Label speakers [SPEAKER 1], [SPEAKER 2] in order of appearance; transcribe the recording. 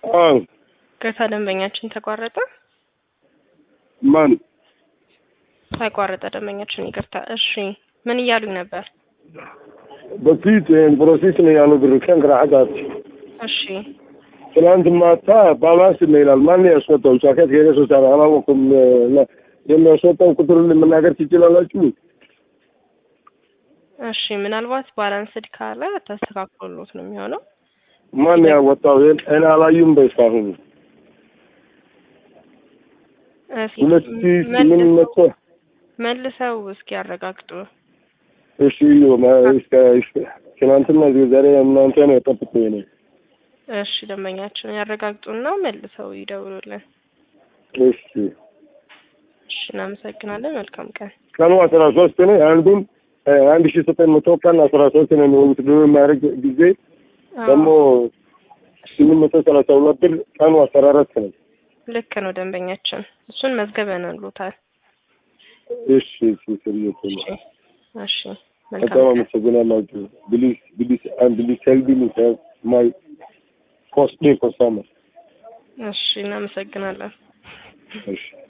[SPEAKER 1] አዎ
[SPEAKER 2] ቅርታ ደንበኛችን ተቋረጠ
[SPEAKER 1] ማን
[SPEAKER 2] ተቋረጠ ደንበኛችን ይቅርታ እሺ ምን እያሉኝ ነበር
[SPEAKER 1] በፊት ፕሮሴስ ነው ያለው ብር ከንግራ
[SPEAKER 2] እሺ
[SPEAKER 1] ትናንት ማታ ባላንስ ነው ይላል። ማን ያስወጣው? ጃኬት ከሄደ ሶስት አመት አላወኩም። የሚያስወጣው ቁጥሩን መናገር ትችላላችሁ?
[SPEAKER 2] እሺ ምናልባት ባላንስድ ካለ ተስተካክሎሎት ነው የሚሆነው
[SPEAKER 1] ማን ያወጣው? እኔ አላዩም በእስካሁን
[SPEAKER 2] እስኪ
[SPEAKER 1] ሁለት ሺህ ስምንት
[SPEAKER 2] መልሰው-
[SPEAKER 1] መቶ
[SPEAKER 2] መልሰው እስኪ ያረጋግጡ
[SPEAKER 1] እሺ እስከ እስከ- ትናንትና ዛሬ እናንተ ነው የጠብቁ ነው
[SPEAKER 2] እሺ ደንበኛችን ያረጋግጡና መልሰው ይደውሉልን
[SPEAKER 1] እሺ
[SPEAKER 2] እሺ እናመሰግናለን መልካም ቀን
[SPEAKER 1] ቀኑ አስራ ሶስት ነው። አንዱን አንድ ሺህ ዘጠኝ መቶ ቀን አስራ ሶስት ነው የሚሆኑት ብሎ የሚያደርግ ጊዜ
[SPEAKER 2] አዎ፣
[SPEAKER 1] ደግሞ ስምንት መቶ ሰላሳ ሁለት ብር ቀኑ አስራ አራት ነው።
[SPEAKER 2] ልክ ነው ደንበኛችን እሱን መዝገበንሎታል
[SPEAKER 1] እሺ እሺ ስርየት ነው።
[SPEAKER 2] እሺ እሺ
[SPEAKER 1] በጣም
[SPEAKER 2] መልካም ቀን
[SPEAKER 1] አመሰግናለሁ። ፕሊዝ ፕሊዝ አንድ ፕሊዝ ሄልፕ ሚ ማይ ኮስት ኮስተመር
[SPEAKER 2] እሺ እናመሰግናለን
[SPEAKER 1] እሺ